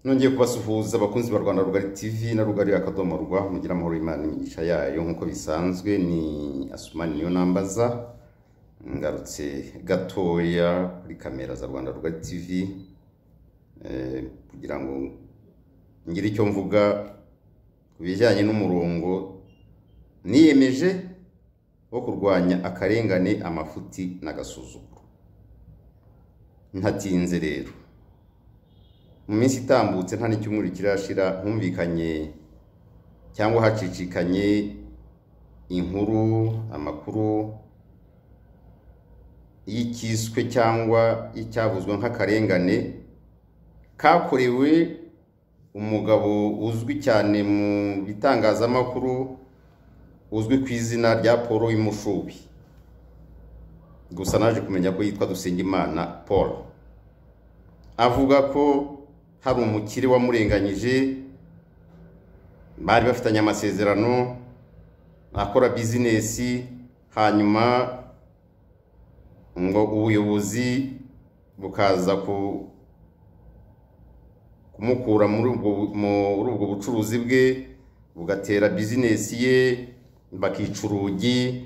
nongeye kubasuhuza abakunzi ba rwanda rugari tv na rugari akadomo rwa mugira amahoro y'imana imigisha yayo nk'uko bisanzwe ni asumani niyo nambaza ngarutse gatoya kuri kamera za rwanda rugari tv eh, kugira ngo ngire icyo mvuga ku bijyanye n'umurongo niyemeje wo kurwanya akarengane amafuti n'agasuzuguro ntatinze rero mu minsi itambutse nta n'icyumweru kirashira humvikanye cyangwa hacicikanye inkuru amakuru y'icyiswe cyangwa y'icyavuzwe nk'akarengane kakorewe umugabo uzwi cyane mu bitangazamakuru uzwi ku izina rya paul w'imushubi gusa naje kumenya ko yitwa dusengimana paul avuga ko hari umukire wamurenganyije bari bafitanye amasezerano akora bizinesi hanyuma ngo ubuyobozi bukaza ku- kumukura muri ubwo bu- muri ubwo bucuruzi bwe bugatera bizinesi ye bakica urugi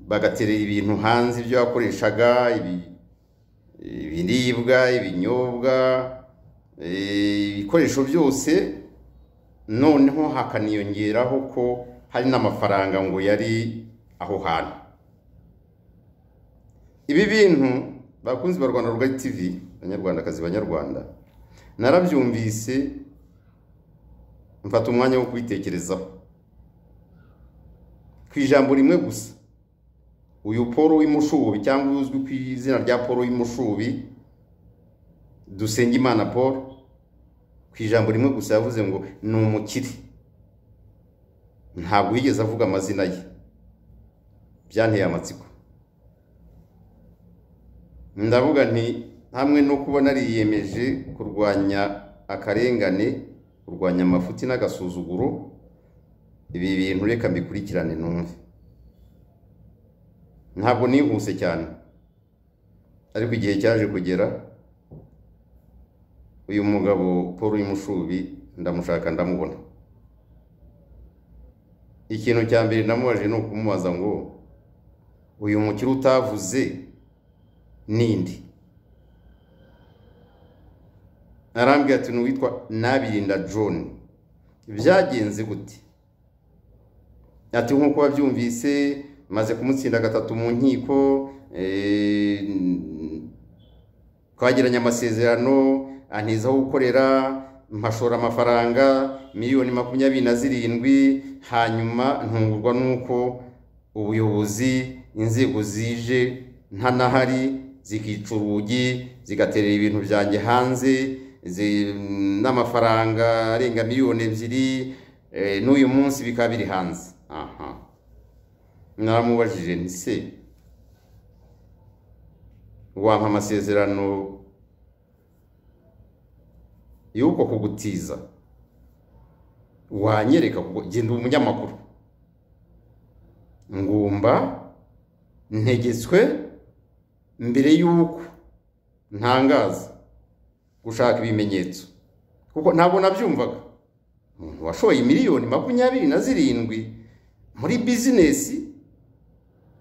bagaterera ibintu hanze ibyo yakoreshaga ibi- ibiribwa ibinyobwa eh, ibikoresho byose noneho hakaniyongeraho ko hari n'amafaranga ngo yari aho hantu ibi bintu bakunzi ba rwanda rugari tv banyarwandakazi banyarwanda narabyumvise mfata umwanya wo kubitekerezaho ku ijambo rimwe gusa uyu paul w'imushubi cyangwa uzwi ku izina rya paul w'imushubi dusengimana paul ku ijambo rimwe gusa yavuze ngo ni umukire ntabwo yigeze avuga amazina ye byanteye amatsiko ndavuga nti hamwe no kuba nariyemeje kurwanya akarengane kurwanya amafuti n'agasuzuguro ibi bintu reka mbikurikirane numve ntabwo nihuse cyane ariko igihe cyaje kugera uyu mugabo paul w'imushubi ndamushaka ndamubona ikintu cya mbere namubaje ni ukumubaza ngo uyu mukire utavuze ninde arambwira ati ni uwitwa nabirinda john byagenze gute ati nk'uko wabyumvise maze kumutsinda gatatu mu nkiko eh, twagiranye amasezerano antizaho gukorera mpashora amafaranga miliyoni makumyabiri na zirindwi hanyuma ntungurwa n'uko ubuyobozi inzego zije ntanahari zikica urugi zigaterera ibintu byanjye hanze zi- n'amafaranga arenga miliyoni ebyiri eh, n'uyu munsi bikaba biri hanze aha naramubajije nti se wampa amasezerano y'uko kugutiza wanyereka kuko genda uba umunyamakuru ngumba ntegetswe mbere y'uko ntangaza gushaka ibimenyetso kuko ntabwo nabyumvaga umuntu washoye miliyoni makumyabiri na zirindwi muri bizinesi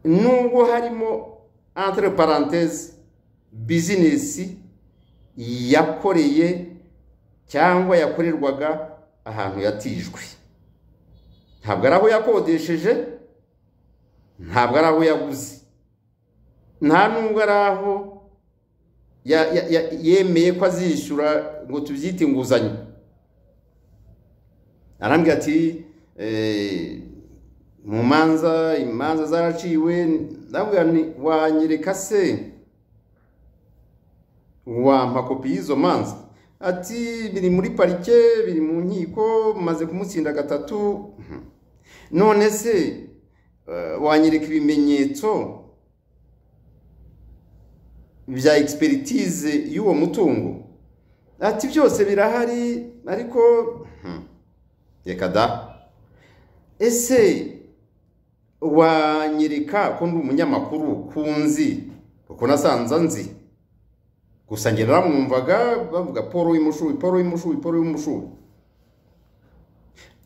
nubwo harimo entre parenthèse bizinesi yakoreye cyangwa yakorerwaga ahantu yatijwe ntabwo ari aho yakodesheje ntabwo ari aho yaguze nta nubwo ari aho ya- ya- ya- yemeye ko azishyura ngo tubyite inguzanyo arambwira ati eh, mu manza imanza zaraciwe ndabwira nti wanyereka se wampa kopi y'izo manza ati biri muri parike biri mu nkiko maze kumutsinda gatatu Mhm. none se eh, wanyereka ibimenyetso bya egisperitize y'uwo mutungo ati byose birahari ariko Mhm. reka da ese wanyereka ko ndi umunyamakuru ku nzi kuko nasanze nzi gusa njye namwumvaga bavuga paul w'imushubi paul w'imushubi paul w'imushubi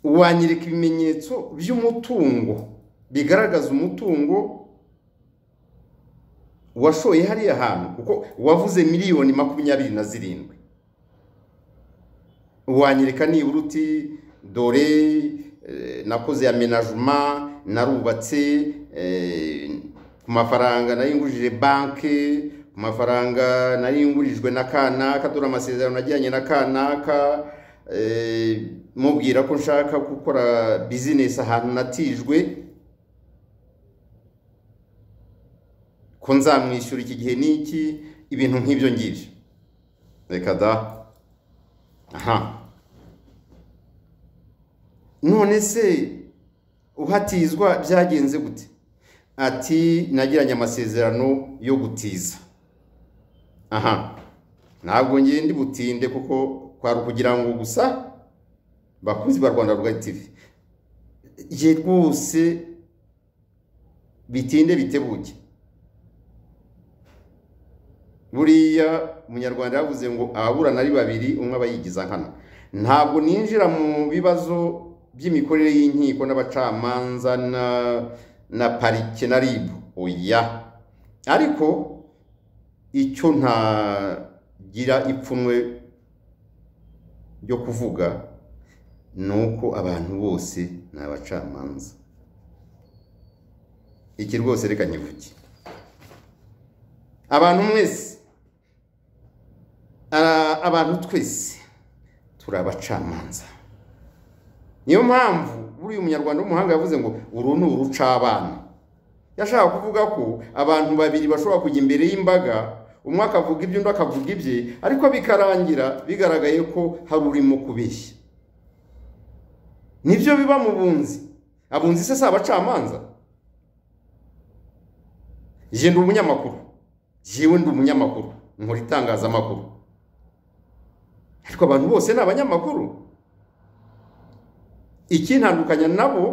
wanyereka ibimenyetso by'umutungo bigaragaza umutungo washoye hariya hantu kuko wavuze miliyoni makumyabiri na zirindwi wanyereka nibura uti dore eh, nakoze ya menajuma narubatse eh, ku mafaranga nari ngurije banki ku mafaranga nari ngurijwe na kanaka dore amasezerano najyanye na kanaka eh, mubwira ko nshaka gukora bizinesi ahantu natijwe ko nzamwishyura iki gihe n'iki ibintu nk'ibyo ngibyo reka da aha none se uhatizwa byagenze gute ati nagiranye amasezerano yo gutiza aha ntabwo ngende butinde kuko kwari ukugira ngo gusa bakunzi ba rwanda rwa tv ye rwose bitinde bitebuke buriya umunyarwanda yavuze ngo ababurana ari babiri umwe aba yigiza nkana ntabwo ninjira mu bibazo by'imikorere y'inkiko n'abacamanza na na parike na ribu oya ariko icyo ntagira ipfunwe ryo kuvuga ni uko abantu bose ni abacamanza iki rwose reka nyivuge abantu mwese abantu twese turi abacamanza niyo mpamvu buriya umunyarwanda w'umuhanga yavuze ngo uru ni urucabana yashaka kuvuga ko abantu babiri bashobora kujya imbere y'imbaga umwe akavuga ibyo undi akavuga ibye ariko bikarangira bigaragaye ko hari urimo kubeshya nibyo biba mu bunzi abunzi se si abacamanza genda umunyamakuru yewe ndi umunyamakuru nkora itangazamakuru ariko abantu bose ni abanyamakuru ikintandukanya nabo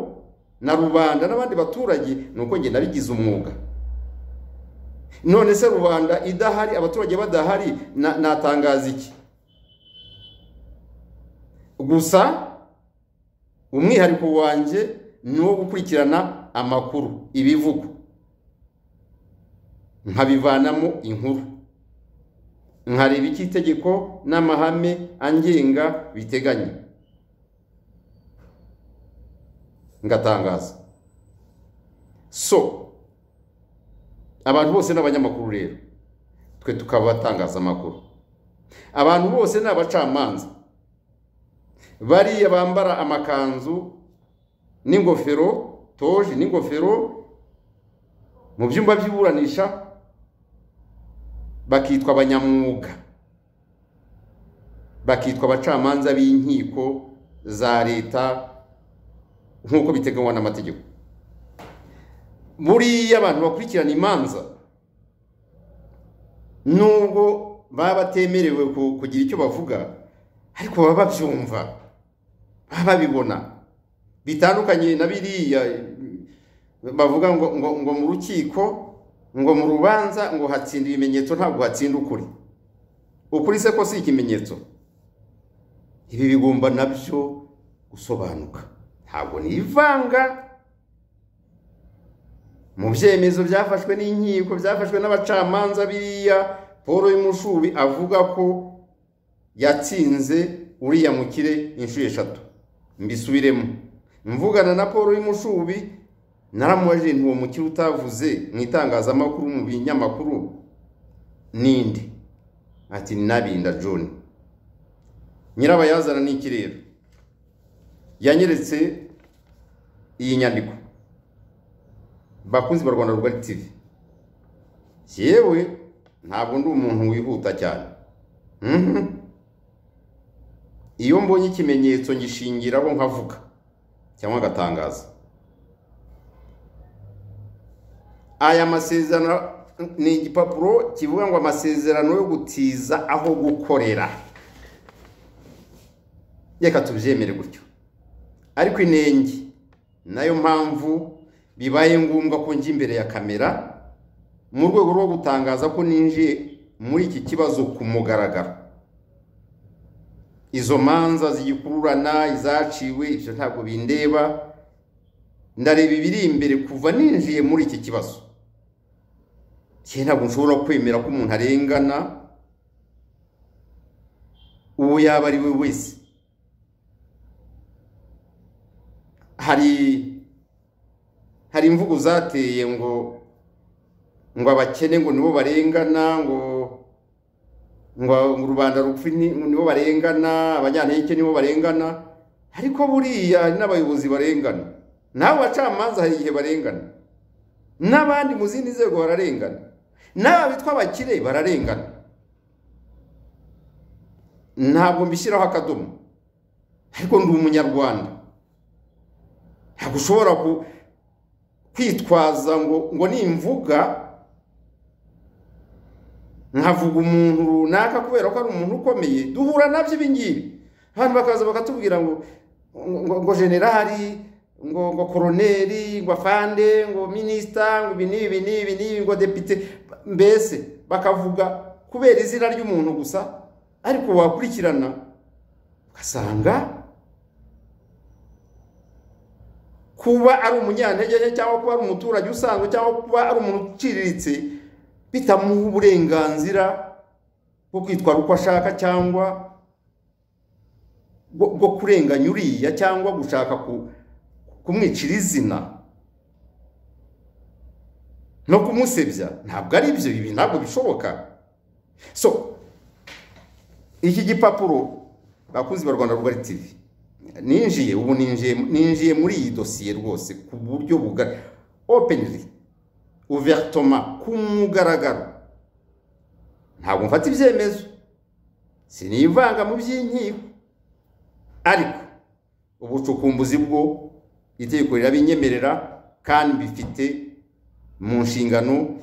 na rubanda n'abandi baturage ni uko njye nabigize umwuga none se rubanda idahari abaturage badahari natangaza iki gusa umwihariko wanjye ni uwo gukurikirana amakuru ibivugo nkabivanamo inkuru nkareba icyo itegeko n'amahame angenga biteganya ngatangaza so abantu bose ni abanyamakuru rero twe tukaba amakuru abantu bose ni abacamanza bariya bambara amakanzu n'ingofero toji n'ingofero mu byumba by'iburanisha bakitwa abanyamwuga bakitwa abacamanza b'inkiko za leta nk'uko biteganywa n'amategeko buriya abantu bakurikirana imanza nubwo baba batemerewe kugira icyo bavuga ariko baba babyumva baba babibona bitandukanye na biriya bavuga ngo ngo ngo mu rukiko ngo mu rubanza ngo hatsinda ibimenyetso ntabwo hatsinda ukuri ukuri se ko si ikimenyetso ibi bigomba nabyo gusobanuka ntabwo ni ivanga mu byemezo byafashwe n'inkiko byafashwe n'abacamanza biriya paul y'umushubi avuga ko yatsinze uriya mukire inshuro eshatu mbisubiremo mvugana na paul y'umushubi naramubajije nti uwo mukire utavuze mu itangazamakuru mu binyamakuru ninde ati nabinda john nyirabayazana ni ikirere yanyeretse iyi nyandiko bakunzi ba rwanda rugari tivi yewe ntabwo ndi umuntu wihuta cyane iyo mbonye ikimenyetso ngishingiraho nkavuga cyangwa agatangaza aya masezerano ni igipapuro kivuga ngo amasezerano yo gutiza aho gukorera reka tubyemere gutyo ariko inenge nayo mpamvu bibaye ngombwa ko njya imbere ya kamera mu rwego rwo gutangaza ko ninjiye muri iki kibazo ku mugaragaro izo manza zigikururana izaciwe ibyo ntabwo bindeba ndareba ibiri imbere kuva ninjiye muri iki kibazo cye ntabwo nshobora kwemera ko umuntu arengana uwo yaba ari we wese hari hari imvugo zateye ngo ngo abakene ngo nibo barengana ngo ngo rubanda rupfa ni- nibo barengana abanyantege nibo barengana ariko buriya hari n'abayobozi barengana nawe abacamanza hari igihe barengana n'abandi mu zindi nzego bararengana n'aba bitwa abakire bararengana ntabwo mbishyiraho akadomo ariko ndi umunyarwanda ntabwo ushobora ku- kwitwaza ngo ngo nimvuga nkavuga umuntu runaka kubera ko ari umuntu ukomeye duhura nabyo ibi ngibi abantu bakaza bakatubwira ngo ngo- ngo- ngo generali ngo ngo koroneri ngo afande ngo minisita ngo ibi n'ibi ibi n'ibi n'ibi ngo depite mbese bakavuga kubera izina ry'umuntu gusa ariko wakurikirana ugasanga kuba ari umunyantege nke cyangwa kuba ari umuturage usanzwe cyangwa kuba ari umuntu uciriritse bitamuha uburenganzira bwo kwitwara uko ashaka cyangwa bwo bwo kurenganya uriya cyangwa gushaka ku- kumwicira izina no kumusebya ntabwo ari byo ibi ntabwo bishoboka so iki gipapuro bakunzi ba rwanda rugari tivi ninjiye ubu ninjiye ninjiye muri iyi dosiye rwose ku buryo bugari openly uvertoma ku mugaragaro ntabwo mfata ibyemezo sinivanga mu by'inkiko ariko ubucukumbuzi bwo itegeko rirabinyemerera kandi bifite mu nshingano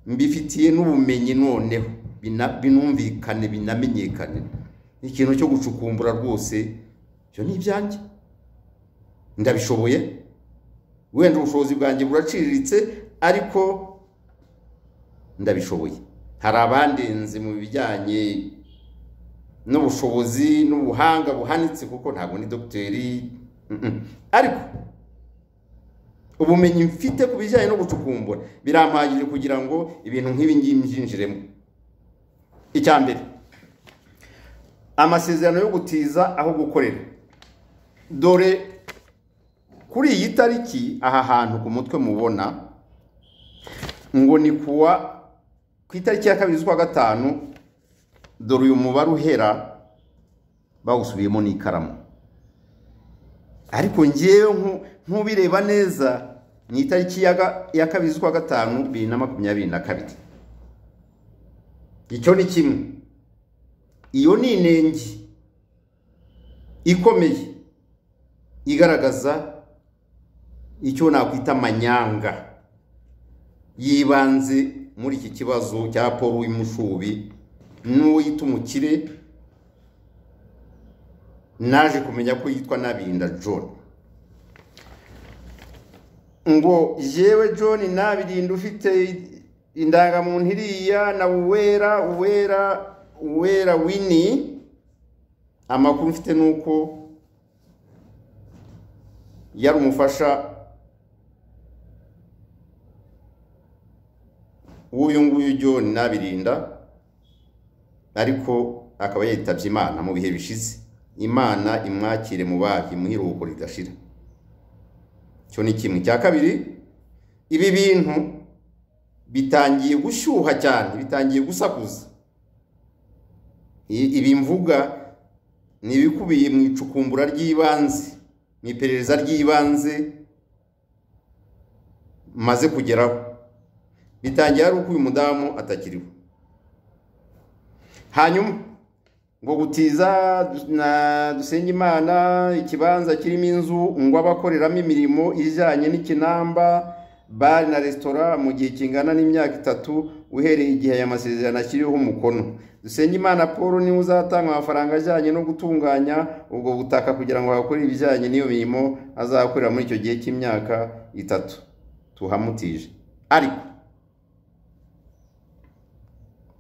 mbifitiye n'ubumenyi noneho bina- binumvikane binamenyekane ikintu cyo gucukumbura rwose ibyo ni ibyanjye ndabishoboye wenda ubushobozi bwanjye buraciriritse ariko ndabishoboye hari abandenze mu bijyanye n'ubushobozi n'ubuhanga buhanitse kuko ntabwo ni dogiteri mm-mm. ariko ubumenyi mfite ku bijyanye no gucukumbura birampagije kugira ngo ibintu nk'ibi ngibi mbyinjiremo icya mbere amasezerano yo gutiza aho gukorera dore kuri iyi tariki aha hantu ku mutwe mubona ngo ni kuwa ku itariki ya kabiri z'ukwa gatanu dore uyu mubare uhera bawusubiyemo n'ikaramu ariko ngewe nku- nk'ubireba neza ni itariki ya ga- ya kabiri z'ukwa gatanu bibiri na makumyabiri na kabiri icyo ni kimwe iyo ni inenge ikomeye igaragaza icyo nakwita amanyanga yibanze muri iki kibazo cya paul w'imushubi n'uwo yita umukire naje kumenya ko yitwa nabinda john ngo jewe john nabirinda ufite indangamuntu iriya na uwera uwera uwera wini amakuru mfite ni uko yari umufasha w'uyu nguyu john nabirinda ariko akaba yitabye imana mu bihe bishize imana imwakire mu bahi mu iruhuko ridashira icyo ni kimwe cya kabiri ibi bintu bitangiye gushyuha cyane bitangiye gusakuza I- ibi mvuga ni ibikubiye mu icukumbura ry'ibanze mu iperereza ry'ibanze maze kugeraho bitangiye ari uko uyu mudamu atakiriho hanyuma ngo gutiza du- na dusenge imana ikibanza kirimo inzu ngo abakoreramo imirimo ijyanye n'ikinamba bari na resitora mu gihe kingana n'imyaka itatu uhereye igihe aya masezerano ashyiriweho umukono dusenge imana paul niwe uzatanga amafaranga ajyanye no gutunganya ubwo butaka kugira ngo hakore ibijyanye n'iyo mirimo azakorera muri icyo gihe cy'imyaka itatu tuhamutije ariko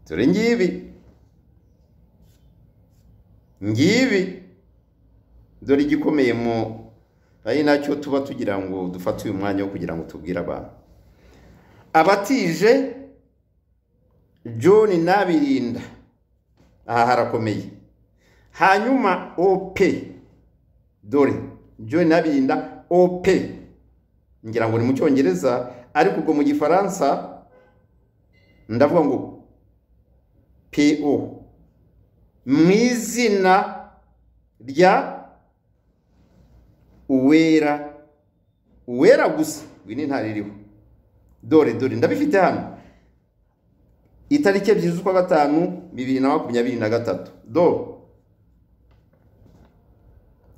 dore ngibi ngibi dore igikomeye mu ari nacyo tuba tugira ngo dufate uyu mwanya wo kugira ngo tubwire abantu abatije john nabirinda aha harakomeye hanyuma op dore john nabirinda op ngira ngo ni mu cyongereza ariko ubwo mu gifaransa ndavuga ngo po mu izina rya uwera uwera gusa ni ntaririho dore dore ndabifite hano itariki ebyiri z'ukwa gatanu bibiri na makumyabiri na gatatu do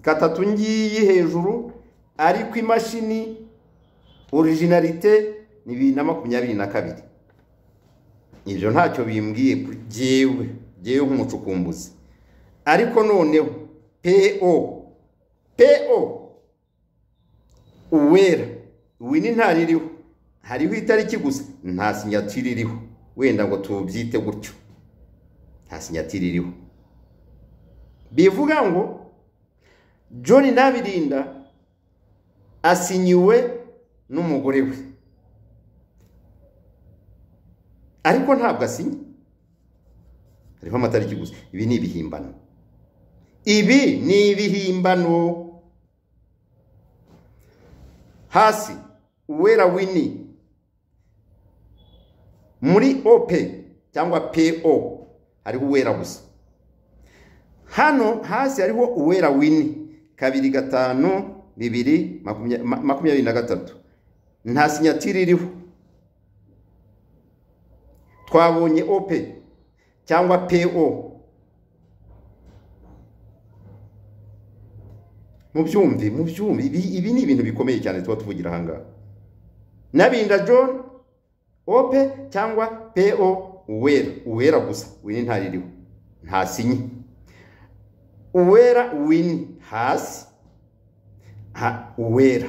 gatatu ngiyi hejuru ariko imashini orijinalite ni bibiri na makumyabiri na kabiri ibyo ntacyo bimbwiye kuri jyewe jyewe nk'umucukumbuzi ariko noneho po po uwera wini ntaririho hariho itariki gusa nta sinyatire iriho wenda ngo tubyite gutyo nta sinyatire iriho bivuga ngo john nabirinda asinyiwe n'umugore we ariko ntabwo asinye hariho amatariki gusa ibi ni ibihimbano ibi ni ibihimbano hasi uwera wini muri ope cyangwa po hariho uwera gusa hano hasi hariho uwera wini kabiri gatanu bibiri makumyabiri na gatatu nta sinyatire iriho twabonye ope cyangwa po mubyumve mubyumve ibi ni ibintu bikomeye cyane tuba tuvugira ahangaha nabinda john ope cyangwa po uwera uwera gusa wini ntaririho ntasinye uwera wini hasi uwera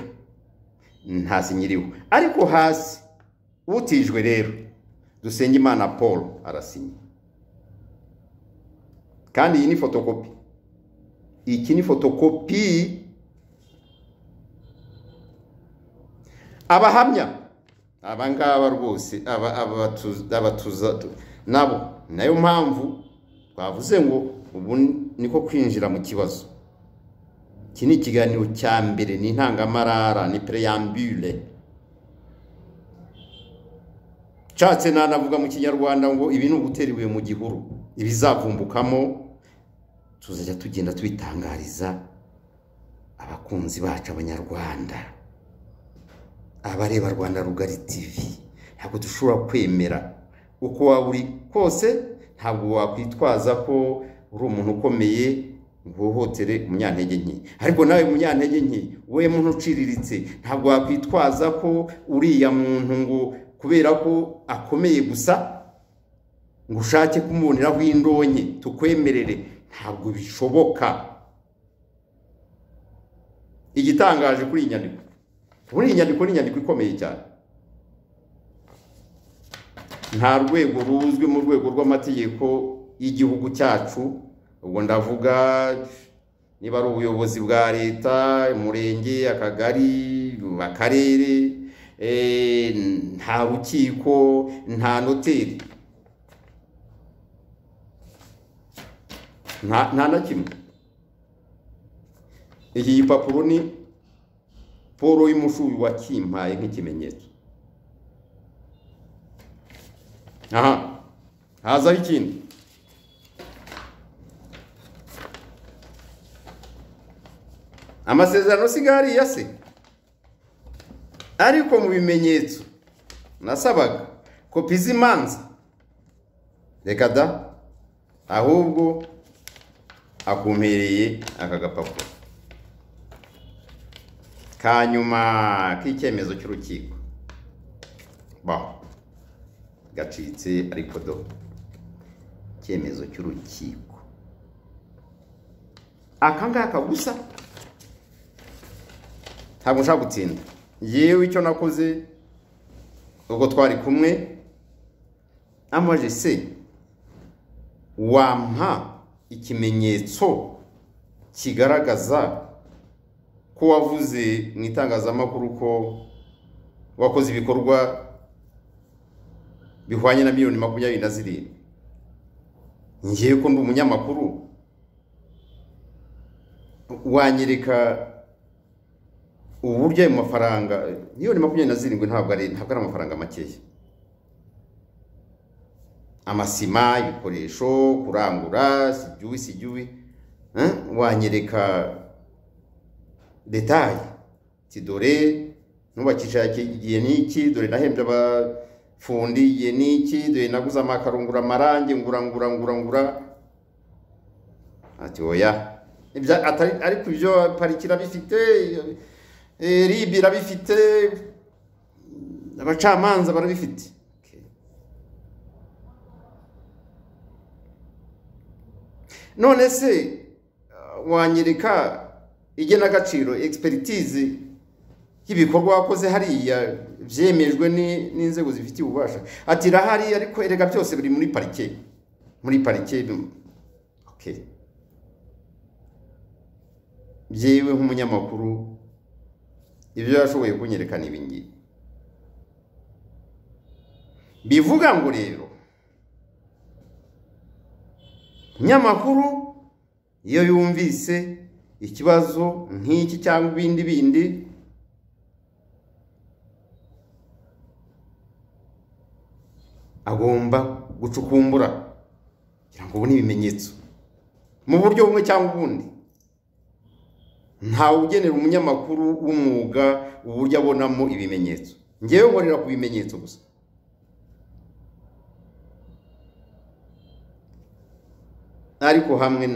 ntasinyiriho ariko hasi utijwe rero dusenge imana paul arasinye kandi iyi ni fotokopi iki ni fotokopi abahamya aba ngaba rwose nabo nayo mpamvu twavuze ngo ubu niko kwinjira mu kibazo iki ni ikiganiro cya mbere ni intangamarara ni pereyambure nshatse nanavuga mu kinyarwanda ngo ibi ni uguteriwe mu gihuru ibizavumbukamo tuzajya tugenda tubitangariza abakunzi bacu abanyarwanda abareba rwanda rugari tivi ntabwo dushobora kwemera uko waba uri kose ntabwo wakwitwaza ko uri umuntu ukomeye uhohotere umunyantege nke ariko nawe munyantege nke wowe muntu uciriritse ntabwo wakwitwaza ko uriya muntu ngo kubera ko akomeye gusa ngo ushake kumuboneraho indonke tukwemerere ntabwo bishoboka igitangaje kuri iyi nyandiko muri iyi nyandiko ni inyandiko ikomeye cyane nta rwego ruzwi mu rwego rw'amategeko y'igihugu cyacu ubwo ndavuga niba ari ubuyobozi bwa leta umurenge akagari akarere nta rukiko nta noteri nta na kimwe iki gipapuro ni paul y'umushubi wakimpaye nk'ikimenyetso aha hazaho ikindi amasezerano si gariya se ariko mu bimenyetso nasabaga kopi z'imanza reka da ahubwo akumpereye aka gapapuro ka nyuma k'icyemezo cy'urukiko baho gacitse ariko do icyemezo cy'urukiko aka ngaka gusa ntabwo nshaka gutsinda yewe icyo nakoze ubwo twari kumwe amajise wampa ikimenyetso kigaragaza ko wavuze mu itangazamakuru ko wakoze ibikorwa bihwanye na miliyoni makumyabiri na zirindwi ngewe ko ndi umunyamakuru wanyereka uburyo ayo mafaranga miliyoni makumyabiri na zirindwi ntabwo ari ntabwo ari amafaranga makeya amasima ibikoresho kurangura sibyuwi sibyuwi eh? wanyereka detaye ti dore nubakisha igihe n'iki dore nahembye abafundi igihe n'iki dore naguze amakaro ngura amarangi ngura ngura ngura ngura ati oya Ibya- atari- ariko ibyo pariki irabifite eh, ribi irabifite abacamanza barabifite Okay. none se uh, wanyereka igenagaciro expertise y'ibikorwa wakoze hariya byemejwe ni- n'inzego zifitiye ububasha ati irahari ariko erega byose biri muri parike muri parike bi- okay. byewe nk'umunyamakuru ibyo yashoboye kunyereka ni ibingibi bivuga ngo rero umunyamakuru iyo yumvise ikibazo nk'iki cyangwa ibindi bindi agomba gucukumbura kugira ngo ubone ibimenyetso mu buryo bumwe cyangwa ubundi ntawe ugenera umunyamakuru w'umwuga uburyo abonamo ibimenyetso ngewe nkorera ku bimenyetso gusa ariko hamwe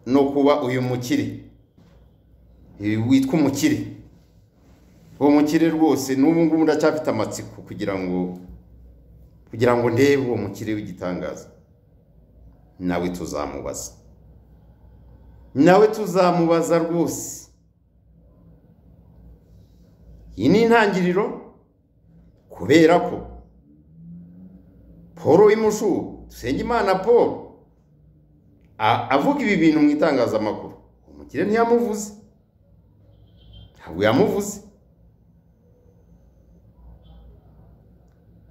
no kuba uyu mukire uyu witwa umukire uwo mukire rwose n'ubu ngubu ndacyafite amatsiko kugira ngo kugira ngo ndebe uwo mukire w'igitangaza nawe tuzamubaza nawe tuzamubaza rwose iyi ni intangiriro kubera ko paul w'imushu dusengimana paul a- avuga ibi bintu mu itangazamakuru umukire ntiyamuvuze ntabwo yamuvuze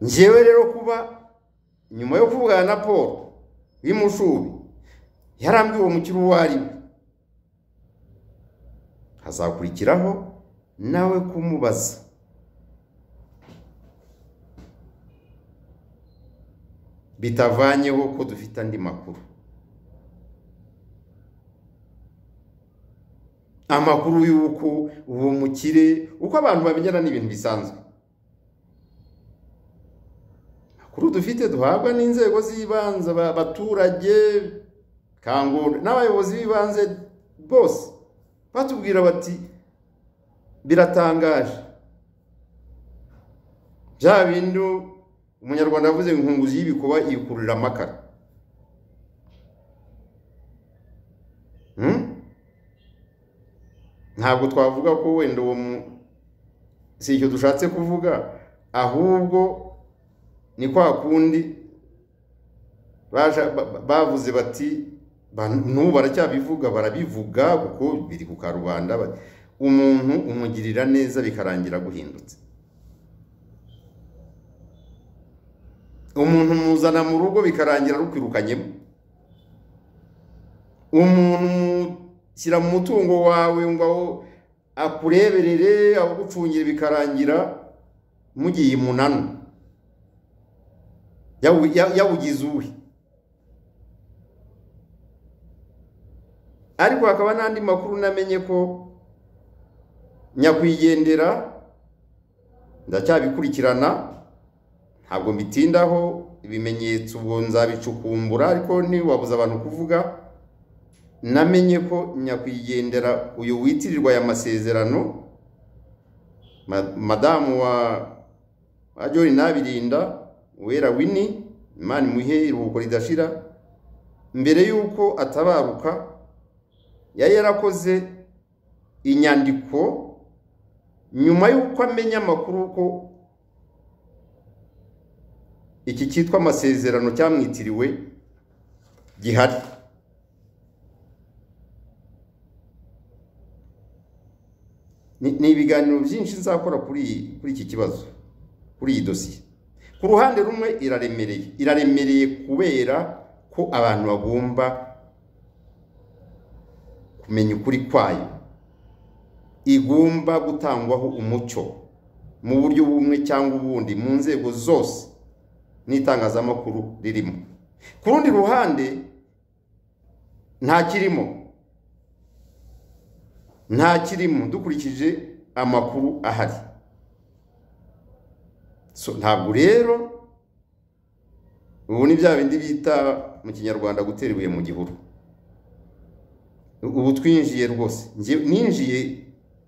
njyewe rero kuba nyuma yo kuvugana na paul w'imushubi yarambwiye uwo mukire uwo ari we hazakurikiraho nawe kumubaza bitavanyeho ko dufite andi makuru amakuru y'uko uwo mukire uko abantu bamenyana ni ibintu bisanzwe amakuru dufite duhabwa n'inzego z'ibanze aba- abaturage kangura n'abayobozi b'ibanze bose batubwira bati biratangaje bya bindi umunyarwanda yavuze ngo inkunguzi y'ibikuba iyikururira amakara Hmm? ntabwo twavuga ko wenda uwo mu si icyo dushatse kuvuga ahubwo ni kwa kundi baja- ba- ba- bavuze bati ba- n'ubu baracyabivuga barabivuga kuko biri ku karubanda ba- umuntu umugirira neza bikarangira guhindutse umuntu umuzana mu rugo bikarangira rukwirukanyemo umuntu umushyira mu mutungo wawe ngo akureberere agucungire bikarangira mugiye imunano yawu- ya- yawugize uwe ariko hakaba n'andi makuru namenye ko nyakwigendera ndacyabikurikirana ntabwo mbitindaho ibimenyetso ubwo nzabicukumbura ariko ntiwabuze abantu kuvuga namenye ko nyakwigendera uyu witirirwa aya masezerano ma- madamu wa wa John Nabirinda Uwera Winnie Imana imuhe iruhuko ridashira mbere y'uko atabaruka yari yarakoze inyandiko nyuma y'uko amenya amakuru ko iki cyitwa amasezerano cyamwitiriwe gihari Ni- ni ibiganiro byinshi nzakora kuri iyi- kuri iki kibazo kuri iyi dosiye ku ruhande rumwe iraremereye iraremereye kubera ko abantu bagomba kumenya ukuri kwayo igomba gutangwaho umucyo mu buryo bumwe cyangwa ubundi mu nzego zose n'itangazamakuru ririmo ku rundi ruhande nta kirimo nta kirimo dukurikije amakuru ahari so ntabwo rero ubu ni bya bindi bita mu kinyarwanda gutera ibuye mu gihuru ubu twinjiye rwose Njye- ninjiye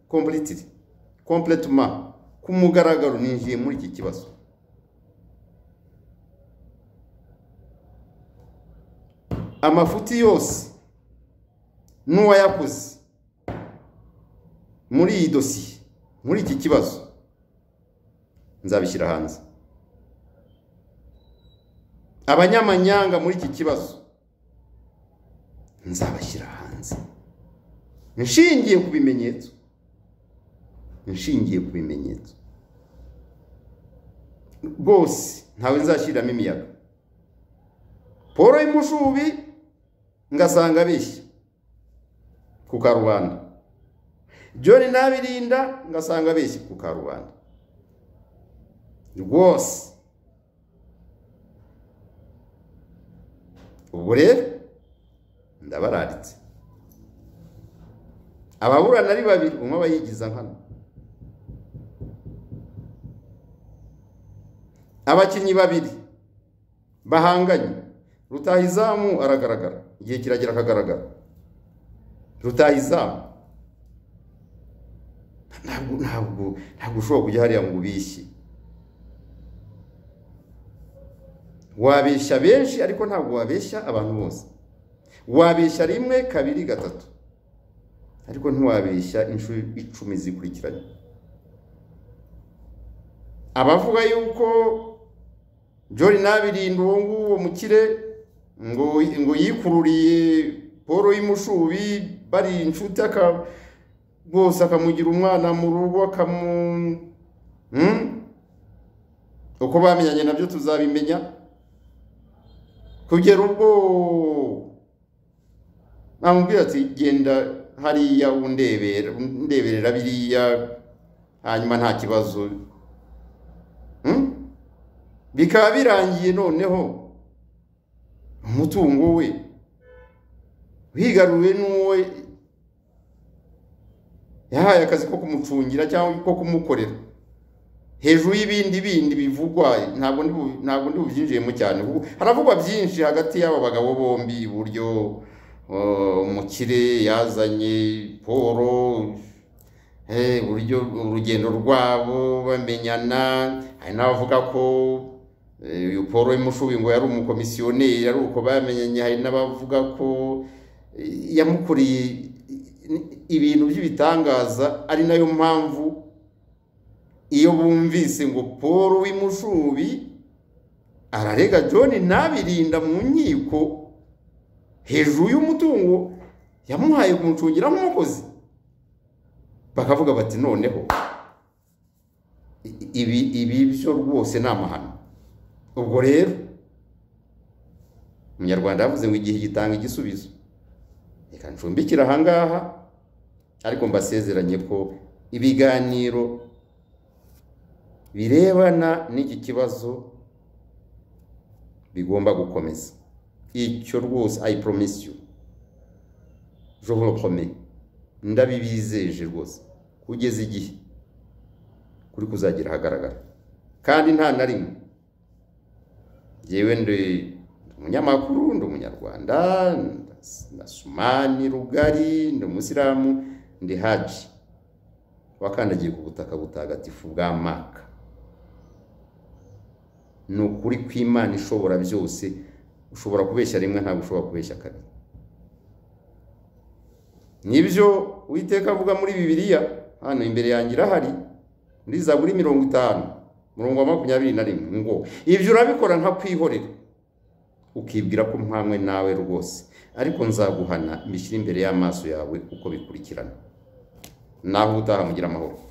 kompletiri kompletuma ku mugaragaro ninjiye muri iki kibazo amafuti yose n'uwayakoze muri iyi dosiye muri iki kibazo nzabishyira hanze abanyamanyanga muri iki kibazo nzabashyira hanze nshingiye ku bimenyetso nshingiye ku bimenyetso rwose ntawe nzashyiriramo imiyaga paul y'umushubi ngasanga abeshya ku karubanda John nabirinda ngasanga abeshya ku karubanda rwose ubwo rero ndabararitse ababurana ari babiri umwe aba yigiza nkana abakinnyi babiri bahanganye rutahizamu aragaragara igihe kiragira akagaragara rutahizamu ntabwo ntabwo ntabwo ushobora kujya hariya ngo ubishye wabeshya benshi ariko ntabwo wabeshya abantu bose wabeshya rimwe kabiri gatatu ariko ntiwabeshya inshuro icumi zikurikiranye abavuga yuko jori nabirinda uwo nguwo mukire ngo ngo yikururiye paul y'umushubi bari inshuti akaba rwose akamugira umwana mu rugo akamu Hmm? uko bamenyanye nabyo tuzabimenya kugera ubwo namubwira ati genda hariya undebera undeberera biriya hanyuma nta kibazo Hmm? bikaba birangiye noneho umutungo we wigaruriwe n'uwo yahaye akazi ko kumucungira cyangwa ko kumukorera hejuru y'ibindi bindi bivugwa ntabwo ndi bu- ntabwo ndi bubyinjiyemo cyane kuko haravugwa byinshi hagati y'aba bagabo bombi iburyo uh, umukire yazanye poro eh, uburyo urugendo rwabo bamenyana hari n'abavuga ko eh, uyu poro y'umushubi ngo yari umukomisiyoneri ari uko bamenyanye hari n'abavuga ko eh, yamukoreye ibintu by'ibitangaza ari nayo mpamvu iyo bumvise ngo paul w'imushubi ararega john ntabirinda mu nkiko hejuru y'umutungo yamuhaye kumucungira nk'umukozi bakavuga bati noneho i- ibi ibi byo rwose ni amahano ubwo rero umunyarwanda yavuze ngo igihe gitanga igisubizo reka ncumbikire ahangaha ariko mbasezeranye ko ibiganiro birebana n'iki kibazo bigomba gukomeza icyo rwose i promise you je vous le promets ndabibizeje rwose kugeza igihe kuri kuzagira ahagaragara kandi nta na rimwe jyewe ndi umunyamakuru ndi umunyarwanda ndas- na sumani rugari ndi umusilamu ndi haji wakandagiye ku butaka butagatifu bwa maka ni ukuri kw'imana ishobora byose ushobora kubeshya rimwe ntabwo ushobora kubeshya kabiri nibyo uwiteka avuga muri bibiliya hano imbere yanjye irahari muri zaburi mirongo itanu murongo wa makumyabiri na rimwe ngo ibyo urabikora nka kwihorera ukibwira ko mpamwe nawe rwose ariko nzaguhana mbishyire imbere y'amaso yawe uko bikurikirana nawe utaha mugira amahoro